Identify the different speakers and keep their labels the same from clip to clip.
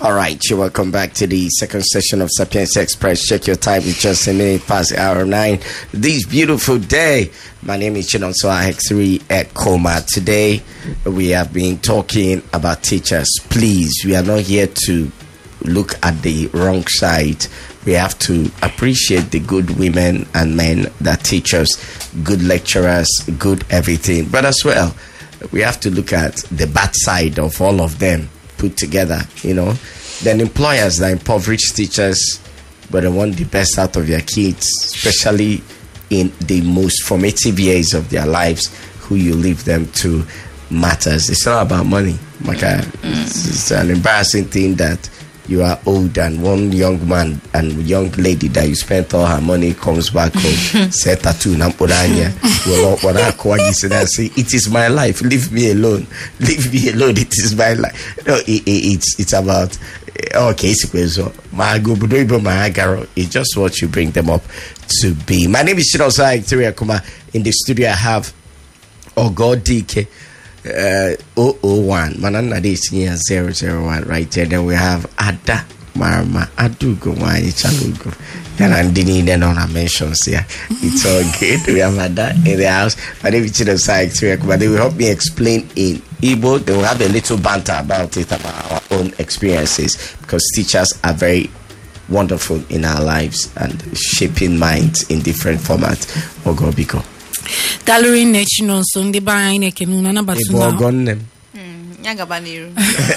Speaker 1: All right, you welcome back to the second session of Sapiens Express. Check your time, it's just a minute past the hour nine. This beautiful day. My name is Chinonso X3 at Coma. Today, we have been talking about teachers. Please, we are not here to look at the wrong side. We have to appreciate the good women and men that teach us, good lecturers, good everything. But as well, we have to look at the bad side of all of them put together, you know. Then employers that impoverish teachers, but they want the best out of their kids, especially in the most formative years of their lives, who you leave them to matters. It's not about money. Like uh, it's, it's an embarrassing thing that you are old and one young man and young lady that you spent all her money comes back home, say tattoo na mpodanya. Well, what I call you say that say it is my life. Leave me alone. Leave me alone. It is my life. No, it, it, it's it's about okay. It's so my go, but don't my agaro. It's just what you bring them up to be. My name is Shinosa Victoria Kuma. In the studio, I have Ogo DK uh, 001. Manana de senior 001 right there. Then we have Ada Marma Adugo Wani Chalugo. Then I'm doing the non mentions here. It's all good. We have Ada in the house. My name is Chino Saik but they will help me explain in Igbo. They will have a little banter about it, about our own experiences, because teachers are very wonderful in our lives and shaping minds in different formats. Ogo Biko.
Speaker 2: dalụrụ nne chinonso ndị be anyị na-ekene unu anabata
Speaker 1: Ị bụ ọgọ nne m.
Speaker 3: ya gaba n'iru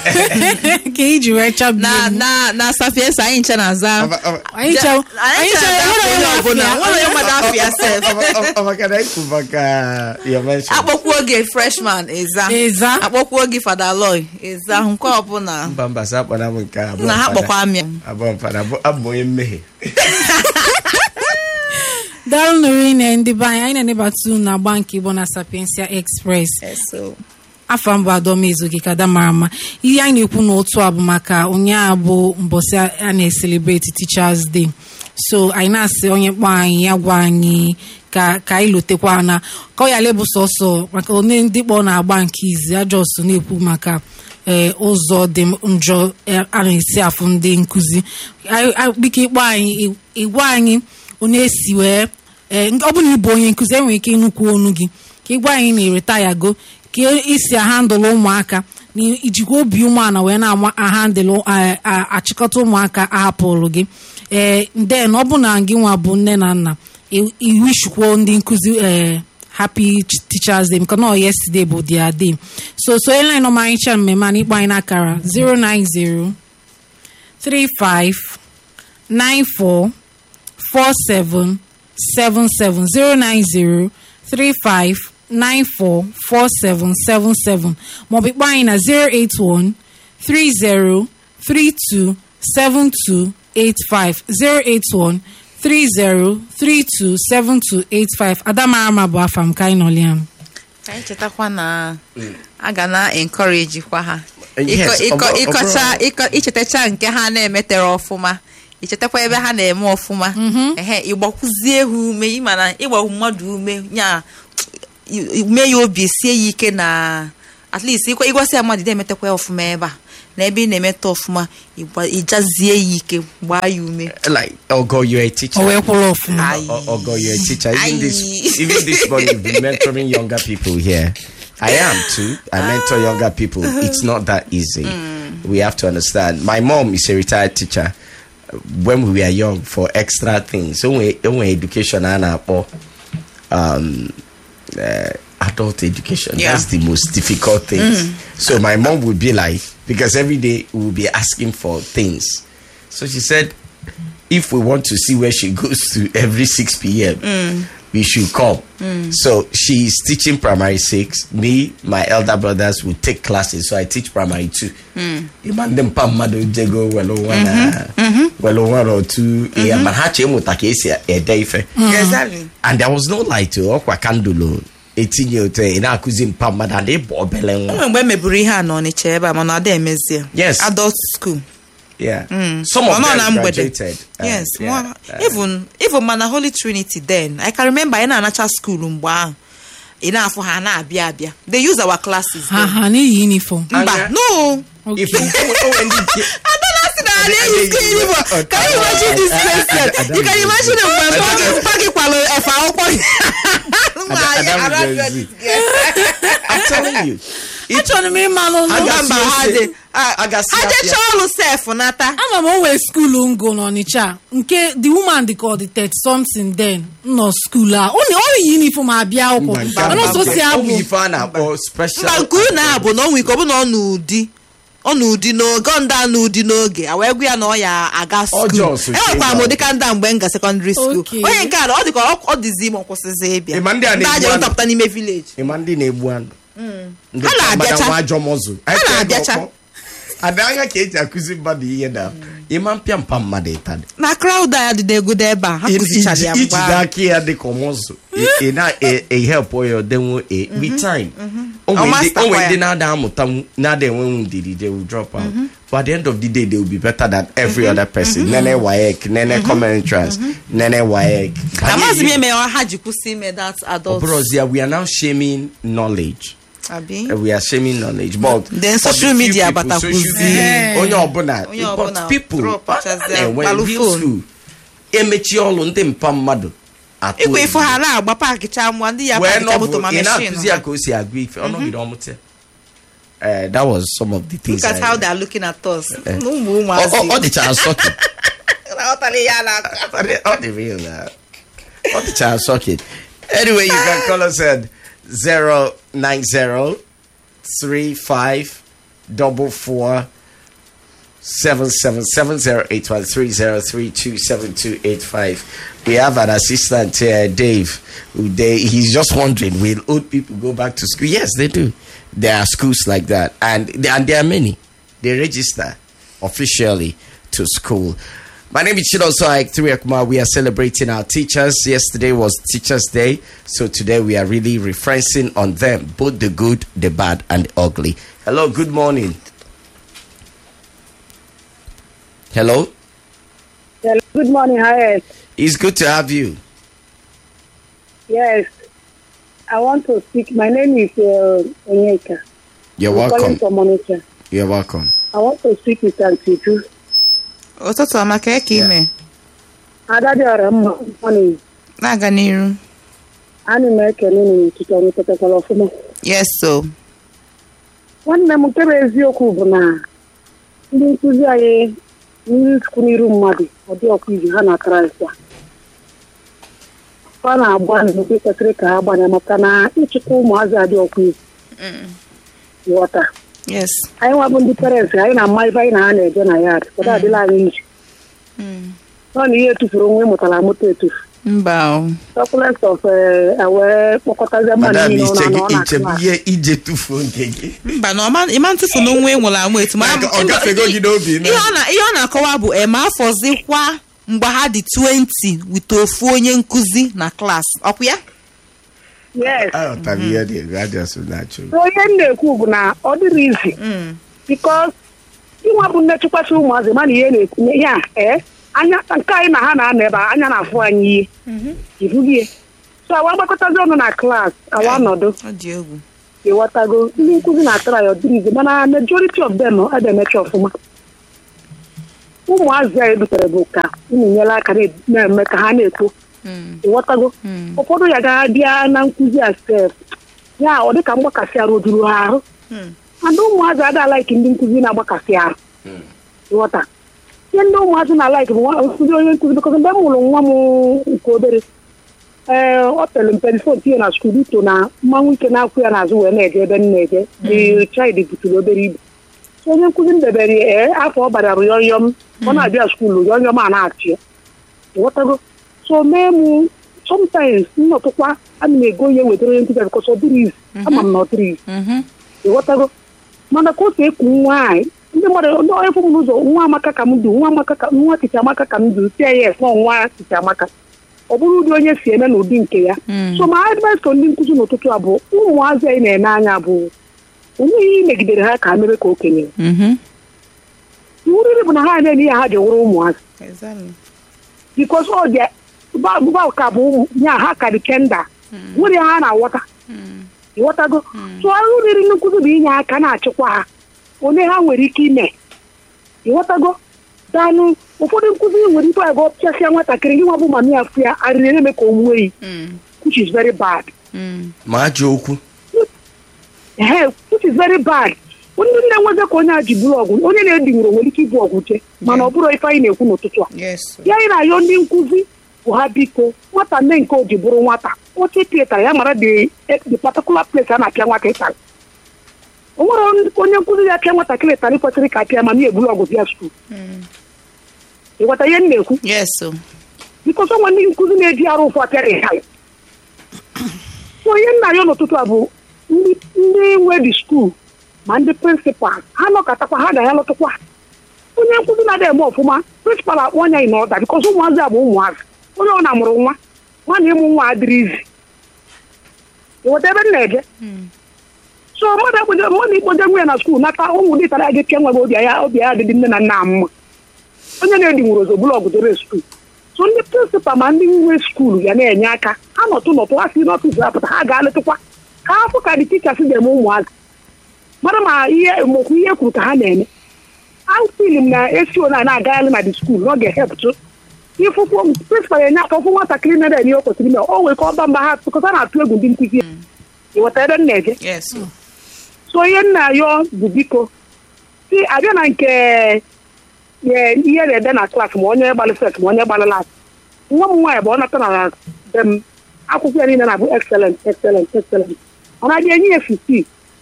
Speaker 2: ka iji wee chabie
Speaker 3: na
Speaker 2: m.
Speaker 3: na na sapiensa anyị nche na-aza
Speaker 1: Ọba- ọba-
Speaker 2: anyị chọ- anyị chọ enwere onye
Speaker 3: ọbụla
Speaker 2: afọ
Speaker 3: nwere onye mmadụ afọ ya sef
Speaker 1: ọbakana ikwu maka your mention
Speaker 3: akpọkwuo oge freshman ịza
Speaker 2: Ịza.
Speaker 3: akpọkwuo oge fada loy ịza nke ọbụla
Speaker 1: mba mba sa akpọna m nke a, abụọ
Speaker 3: na ha
Speaker 1: mfada.
Speaker 3: kpọkwa amịa
Speaker 1: abụọ mfada abụ- abụ m onye mmehie
Speaker 2: daalụ nụrụ nne ndị be anyị anyị na-enebata unu na agba nke igbo na sapiensia express
Speaker 3: eso
Speaker 2: afọ mbụ adọmezu gị ka ada mara mma ihe anyị na-ekwu n'otu a bụ maka ụnyaahụ bụ mbọsị a na-eselebreti teachers day so anyị na-asị onye kpọ anyị ya gwa anyị ka ka anyị lotekwa na ka ọ yala bụ sọsọ maka onye ndị kpọ na-agba nke izi ajọsọ na-ekwu maka ee ụzọ dị njọ eh, a na-esi afụ ndị nkụzi Anyị- anyị- biko ịkpọ anyị ị- ịgwa anyị onye esi wee ee ọ bụ na ịbụ onye nkụzi enwere ike ịnụkwu onu gị ka ịgwa anyị na ịretaya go ka isi ahandụlụ ụmụaka na ijikwa obi umeala wee na-ama ahandụlụ a- a- achịkọta ụmụaka ahapụrụ gị ee den ọ bụ na gị nwa bụ nne na nna i- iwishikwuo ndị nkụzi ee happy Ch- teachers day because no yesterday bụ their day so so ele nọ ma anyị chaa mmemme a na ịkpọ anyị n'akara 090 35 94 4777 09035944777 maọbụ ịkpọ anyị na 081 30327285 081 30327285 adamarama bụ afa m ka anyị nọliam
Speaker 3: ka anyị chetakwa na a ga na encourage kwa ha
Speaker 1: Yes,
Speaker 3: Ịkọ-
Speaker 1: ọ
Speaker 3: ịkọ-
Speaker 1: bụrụ- ọ
Speaker 3: ịkọcha
Speaker 1: bụrụ-
Speaker 3: ịkọ- ichetacha nke ha na-emetere ọfụma ichetakwa ebe ha na-eme ọfụma ehe ịgbakwuzie ha ume ịma na ịgba mmadụ ume ya mee ya obi sie ya ike na at least ịkwa- ịgwasị ya mmadụ na-emetakwa ya ọfụma ebe a na ebe ị na-emeta ọfụma ịgba- ịjazie ya ike gbaa ya ume
Speaker 1: like ogo you're a teacher
Speaker 2: o wee kwụrụ ọfụma
Speaker 3: Aye.
Speaker 1: O- ogo you're a teacher even this
Speaker 3: Aye.
Speaker 1: even this morning you've been mentoring younger people here I am too. I mentor younger people. It's not that easy. We have to understand. My mom is a retired teacher. When we were young, for extra things, so when when education and um, uh, adult education,
Speaker 3: Yeah.
Speaker 1: that's the most difficult things. So my mom would be like, because every day we would be asking for things. So she said, if we want to see where she goes to every 6 p.m., we should come. So she's teaching primary six. Me, my elder brothers will take classes. So I teach primary two. Iman dem pa mmadụ jego welo one, welo one or two. Yeah, man ha che mụta ka esi ede ife.
Speaker 3: Exactly.
Speaker 1: And there was no light to ọkwa kandụl etinye otu ị na-akụzi mpa mmadụ and ịbụ obele nwa.
Speaker 3: enwere mgbe emeburu ihe a n'ọnịcha ebe a mana ọ dị emezie
Speaker 1: Yes.
Speaker 3: adult school
Speaker 1: Yeah. Some of
Speaker 3: Ọ nọ
Speaker 1: them
Speaker 3: na mgbede.
Speaker 1: graduated. uh,
Speaker 3: yes
Speaker 1: yeah,
Speaker 3: mụ-
Speaker 1: uh,
Speaker 3: even even mana holy trinity then i can remember anyị na-anacha school mgbe ahụ ị na-afụ ha na-abịa abịa they use our classes
Speaker 2: ha
Speaker 3: then.
Speaker 2: ha n'iyi uniform
Speaker 3: mba
Speaker 1: Anya.
Speaker 3: no
Speaker 1: If o nwere ndị nke
Speaker 3: ada can you skin for can you imagine this question you can imagine mgbe mpa gị kwalụ efe akwụkwọ gị
Speaker 1: Adam Gen Z. I'm telling you. It-
Speaker 2: achọrọ m ịmalụ
Speaker 1: A
Speaker 2: ụlọ
Speaker 1: ga-
Speaker 3: mba ha
Speaker 1: Gasị
Speaker 3: dị
Speaker 1: ose. A gasị
Speaker 3: ha
Speaker 1: afịa.
Speaker 3: jecha ọrụ sef nata
Speaker 2: ama m o nwere skuulu ngo n'ọnịcha nke the woman dị ka ọ dị tet something then nọ skuulu a ọ na- ọ yi uniform abịa akwụkwọ
Speaker 1: Mba, nke
Speaker 2: mana
Speaker 1: a
Speaker 2: ọsọ
Speaker 1: bụ-
Speaker 2: si
Speaker 1: ọ bụ
Speaker 2: abụ
Speaker 1: ife a na-akpọ special
Speaker 3: mba nke unu a bụ na ọ nwere ike ọ bụ na ọ n'ụdị ọ n'ụdị n'oge ọ ndị a n'ụdị n'oge a wee gwa ya na ọ ya aga
Speaker 1: Ọjọọ
Speaker 3: skuul
Speaker 1: so
Speaker 3: enwekwara m
Speaker 1: chee
Speaker 3: ụdịka ndị a mgbe m ga sekọndịrị skuul
Speaker 2: Okay.
Speaker 3: onye nke a ọ dị ka ọ- ọ dịzi ime ọkwụsịzi ịbịa
Speaker 1: Ị ma ndị a na-egbu
Speaker 3: aja
Speaker 1: anụ?
Speaker 3: ntọpụta n'ime vileji
Speaker 1: ịma ndị na-egbu anụ ndị
Speaker 3: Ha na-abịacha.
Speaker 1: nwa ajọ mọzụ
Speaker 3: Ha na-abịacha.
Speaker 1: ada anya ka eji akụzi mmadụ ihe na ịma mpịa mpa mmadụ ịtadị
Speaker 3: na kraụd a dị n'egodo ebe a ha kụzichara ya
Speaker 1: ijide
Speaker 3: mgbe
Speaker 1: aka ya dị ka ọmụzụ ị na-ehelpụ ya ọdenwo a with time o
Speaker 3: Ọ
Speaker 1: nwere ndị-
Speaker 3: master
Speaker 1: o nwere
Speaker 3: kwa
Speaker 1: ndị
Speaker 3: ya.
Speaker 1: na-ada amụta na-ada enwenwu ndidi they will drop out but at the end of the day they will be better than every other person nene wayek nene common entrance nene wayek
Speaker 3: na maazị m eme ha ji kwụsị ime that adult
Speaker 1: Obrozia, we are now shaming knowledge
Speaker 3: abi
Speaker 1: Uh, we are shaming knowledge but
Speaker 3: Then
Speaker 1: for the
Speaker 3: social
Speaker 1: few
Speaker 3: media
Speaker 1: people,
Speaker 3: batakwuzi.
Speaker 1: social media, onye ọbụla
Speaker 3: Onye
Speaker 1: but
Speaker 3: ọbụla
Speaker 1: people
Speaker 3: drop
Speaker 1: uh,
Speaker 3: chazi
Speaker 1: na-enwe
Speaker 3: gbalụ
Speaker 1: real
Speaker 3: phone.
Speaker 1: school emechi ọlụ ndị mpa mmadụ atụ
Speaker 3: ịkwa ifo
Speaker 1: egwu.
Speaker 3: ha na-agba paakị cha mgba ndị ya
Speaker 1: wee
Speaker 3: paakịcha moto
Speaker 1: nọbụ
Speaker 3: ma
Speaker 1: ị na-akụzi
Speaker 3: meshin
Speaker 1: ya ka o si agụ ife ọ nọgide ọmụta Eh, that was some of the things
Speaker 3: look at
Speaker 1: I-
Speaker 3: how they are looking at us
Speaker 1: Eh.
Speaker 3: na ụmụ
Speaker 1: ọ ọ- ọ
Speaker 3: ụmụazị
Speaker 1: dịchara sọkị
Speaker 3: Aghọtara ihe a na-akọ.
Speaker 1: ọ dị real na ọ dịchara sọkị anyway you can call us at 090 35 double four seven seven seven zero eight one three zero three two seven two eight five. We have an assistant here, Dave. Who they he's just wondering, will old people go back to school? Yes, they do. There are schools like that, and and there are many. They register officially to school. My name is Chidoso Ike Kumar. We are celebrating our teachers. Yesterday was Teachers Day, so today we are really referencing on them, both the good, the bad, and the ugly. Hello, good morning. Hello,
Speaker 4: Hello, good morning, Hayes.
Speaker 1: it's good to have you.
Speaker 4: Yes, I want to speak. My name is uh, Onyeka.
Speaker 1: You're
Speaker 4: I'm calling
Speaker 1: welcome.
Speaker 4: from Onitsha.
Speaker 1: You're welcome.
Speaker 4: I want to speak with Auntie Ju.
Speaker 3: ụtụtụ ọma ka eke ime
Speaker 4: Adadiora mma morning.
Speaker 3: na-aga n'iru
Speaker 4: Ana m ekele unu n'ụtụtụ ọrụ pụtakwara ọfụma.
Speaker 3: yes so
Speaker 4: Nwanne m nke bụ eziokwu bụ na ndị nkụzi anyị n'iru chukwu n'iru mmadụ ọ dị ọkụ iji ha na kraịst a ọ na-agba n'obi kwesịrị ka ha gbanye maka na ịchịkwa ụmụazị adị ọkụ iji ghọta
Speaker 3: yes
Speaker 4: anyị nwa bụ ndị parents anyị na-ama ife anyị na ha na-eje na ya ụfọdụ adịla anyị iji ọ na ihe etufuru onwe mụtara amụta etufu
Speaker 3: mba o.
Speaker 4: sọkulent of wee kpọkọtazie mmadụ
Speaker 1: Madam,
Speaker 4: niile ọ
Speaker 1: iche
Speaker 4: na-anọ na
Speaker 1: iche
Speaker 4: klas
Speaker 1: ihe ije tufuo nke gị.
Speaker 3: mba na ọma ịma ntụfu na onwe nwụrụ anwụ etu ma-
Speaker 1: Like, ọ gafego gị n'obi, no?
Speaker 3: ihe ọ na- ihe ọ na-akọwa bụ ema afọzikwa mgbe ha dị 20 wite ofu onye nkụzi na klaasị ọkwa ya
Speaker 4: yes
Speaker 1: Aghọtara ihe dị ego, ajọsụ na-achụ.
Speaker 4: so ihe m na-ekwu bụ na ọ dịrị izi bikos ịnwa bụ nne chịkwasị ụmụazị mana ihe na-ekwu ihe a ee anya nke anyị na ha na-anọ ebe a, anya na-afụ anyị ihe ibugie so awa gbakọtazi ọnụ na klas awa nọdụ
Speaker 3: ọ dị egwu
Speaker 4: ịghọtago ndị nkụzi na-atara ya ọdịrị izi mana majority of them ebe emechi ọfụma ụmụazị a edutere bụ ka unu nyere aka na- na-eme ka ha na-eto ịghọtago ụfọdụ ya ga bịa na nkụzi a sef ya ọ dịka mgbakasị arụ ojuru ha ahụ ndị ụmụazị ada alaiki ndị nkụzi na-agbakasị arụ ịghọta ihe ndị ụmụazị na-alaiki bụ nwa- nkụzi onye nkụzi bịkọta mgbe m mụrụ nwa m nke obere ee ọ pere mpe fon tinye na skuul ito na mmanwụ ike na-akwụ ya n'azụ wee na-eje ebe m na-eje the child buturu obere ibu So onye nkụzi m debere ya ee afọ ọ bara bụ yọnyọm ọ na-abịa skuulu yọnyọm a na-achị ya ịghọtago so mee mụ sometimes nnọtụkwa ana m ego ihe wetara onye nkụzi bikọs ọ dịrị izu ama m na ọ dịrị izu ịghọtago mana ka otu ekwu nwaanyị ndị mmadụ ndị onye fụ m n'ụzọ nwa amaka ka m du nwa amaka ka nwa ticha amaka ka m du tie ya nọ nwa ticha amaka ọ bụrụ ụdị onye si eme n'ụdị nke ya so ma advice ka ndị nkụzi n'ụtụtụ a bụ ụmụazị anyị na-ene anya bụ onye ihe megidere ha ka ha mebe ka okenye iwu riri bụ na ha na-eme ihe ha ji wụrụ ụmụazị bikos ọ dị ba ka bụ ụmụ ya ha ka dị kenda nwere ha na-aghọta ịghọtago tụọ ọrụ riri nkụzi bụ inye aka na-achịkwa ha onye ha nwere ike ime ịghọtago danụ ụfọdụ nkụzi nwere ike agụ pịasịa nwatakịrị gị nwa bụ mami afụ ya arịrị na-eme ka o nwuo yi which is very bad
Speaker 1: ma ajọ okwu
Speaker 4: ehe which is very bad ndị nne nweze ka onye a ji bụrụ ọgwụ onye na-edi nwere nwere ike ịbụ ọgwụ jee mana ọ bụrụ ife anyị na-ekwu n'ụtụtụ a
Speaker 3: yes
Speaker 4: ya anyị na-ayọ ndị nkụzi bụ ha biko nwata nne nke o ji bụrụ nwata oche pietara ya mara the the particular place a na-apịa nwata ịtarị o nwere onye nkụzi ya apịa nwatakịrị ịtarị kwesịrị ka apịa ma m eburu ọgwụ bịa skuul ịghọta ihe m na-ekwu
Speaker 3: yes o
Speaker 4: bikọs ọnwa ndị nkụzi na-eji arụ ụfụ apịara ịtarị so ihe nna ya n'ụtụtụ a bụ ndị ndị nwe dị skuul ma ndị prịnsịpal ha nọkọtakwa ha ga ya lọtụkwa onye nkụzi na-adịghị eme ọfụma prịnsịpal akpọ anya ị n'ọda bikọs ụmụazị a bụ ụmụazị onye ọ na-amụrụ nwa nwa na ịmụ nwa adịrị izi ịweta ebe m na-eje so mmadụ ekpoje mmadụ ikpoje nwa ya na skuul nata ụmụ dị tara ya gị pịa nwa gị obi ya obi ya adịdị nne na nna mma onye na-edi nwere ozogbu ọgụ dore skuul so ndị prịnsịpal ma ndị nwe skuul ga na-enye aka ha nọtụ nọtụ ha si n'ọfịs apụta ha ga-alịtụkwa ka afọ ka dị tichas ga-eme ụmụazị mara ma ihe mokwu ihe kwuru ka ha na-eme afil m na esi ona na-agagharị na dị skuul na ọ ga-ehepụtụ ịfụkwụ prịnsịpal enye aka ọfụ nwatakịrị na ihe o kwesịrị ime o nwere ka ọba mba ha tụkọta na-atụ egwu ndị nkụzi ịghọta ebe m na-eje
Speaker 3: yes o
Speaker 4: so ihe nna yọ bụ biko si abịa na nke ee, ihe na-ede na klaasị ma onye gbalị set ma onye gbalị lat nwa m nwaanyị bụ ọ nata na be m akwụkwọ ya niile na-abụ excellent excellent excellent ọ na-adị enye ya 15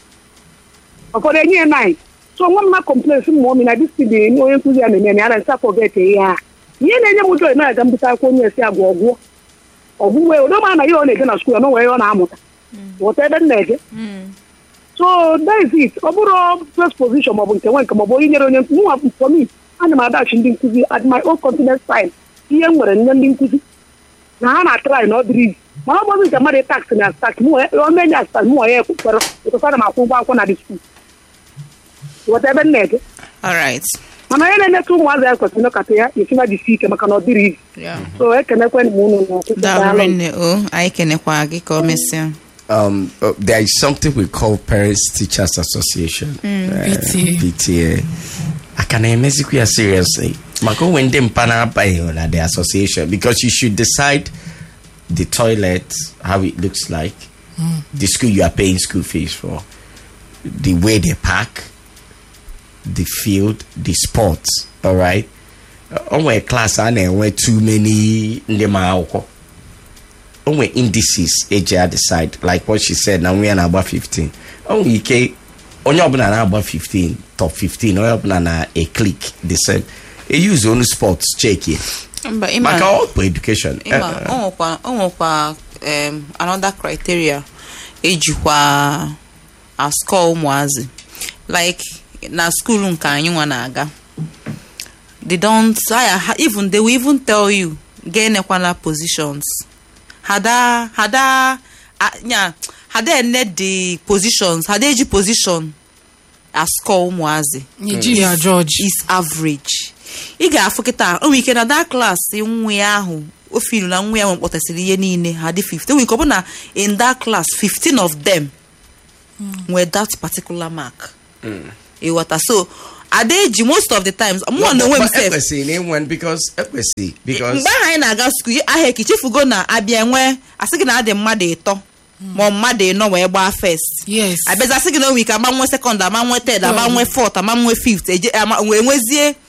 Speaker 4: ụfọdụ enye ya 9 so nwa m na complain si mmụọ mi na dis dị onye nkụzi ya na-eme na ya na nsa forget ihe a ihe na-enye m joy na-aga mbute akwụkwọ onye esi agwa ọgwụọ ọgwụwe odo ma na ihe ọ na-eje na skuul ya na onwe ihe ọ na-amụta ghọta ebe m na-eje so that is it ọ bụrụ first position maọbụ nke nwe nke maọbụ onye nyere onye nwa for me ana m adachi ndị nkụzi at my own confidence time ihe m nwere nye ndị nkụzi na ha na-atrai na ọ dịrị izi mana ọ bụzi nke mmadụ tax na tax omenye astas mụ ya ekwukwere ụtụtụ ana m akwụ ụgwọ akwụkwọ na dị skuul ghọta ebe m na-eje
Speaker 3: all right
Speaker 4: mana onye na-emetụ ụmụazị ya kwesịrị ịnọkọta ya esiba jisi ike maka na ọ dịrị izi
Speaker 3: yeah.
Speaker 4: so ekenekwe m unu n'ụtụtụ
Speaker 3: daalụ
Speaker 4: daalụ.
Speaker 3: nne o anyị kenekwa gị ka o mesịa
Speaker 1: um, uh, there is something we call Parents Teachers Association. uh,
Speaker 2: PTA.
Speaker 1: PTA. I can emezikwu ya seriously. Maka onwe ndị mpa na-abaghị na the association because you should decide the toilet, how it looks like, the school you are paying school fees for, the way they park, the field, the sports. All right. Uh, onwe class a na-enwe too many ndị ma akwụkwọ onwe indices eji a decide like what she said na nwa ya na-agba 15 onwe ike onye ọbụla na-agba 15 top 15 onye ọbụla na a click the same use onu sports check ya
Speaker 3: mba ịma-
Speaker 1: maka all for education
Speaker 3: ịma
Speaker 1: Eh,
Speaker 3: o nwekwa o nwekwa um, another criteria ejikwa ascore ụmụazị like na school nke anyị nwa na-aga they don't aya ha- even they will even tell you ga-enekwana positions hada hada a- nya hada ene the positions hada eji position ascore ụmụazị
Speaker 2: Nigeria George
Speaker 3: is average ị ga-afụ kịta o nwere ike na that class nwa ya ahụ o filu na nwa ya nwe kpọtasịrị ihe niile ha dị 15 o nwere ike ọ bụ na in that class 15 of them nwere that particular mark ịghọta so ada eji most of the times mụọ na onwe m
Speaker 1: but
Speaker 3: sef
Speaker 1: ekwesịrị na enwe because ekwesịrị because
Speaker 3: mgbe ahụ anyị na-aga skul ahịa eke chefugo na abịa nwee asị gị na adị mmadụ ịtọ ma ọ mmadụ ịnọ wee gbaa first
Speaker 2: yes
Speaker 3: abịazi asị gị na onwe ike ama nwe sekọnd ama nwe ted ama nwe fọt ama nwe fift eje ama wee nwezie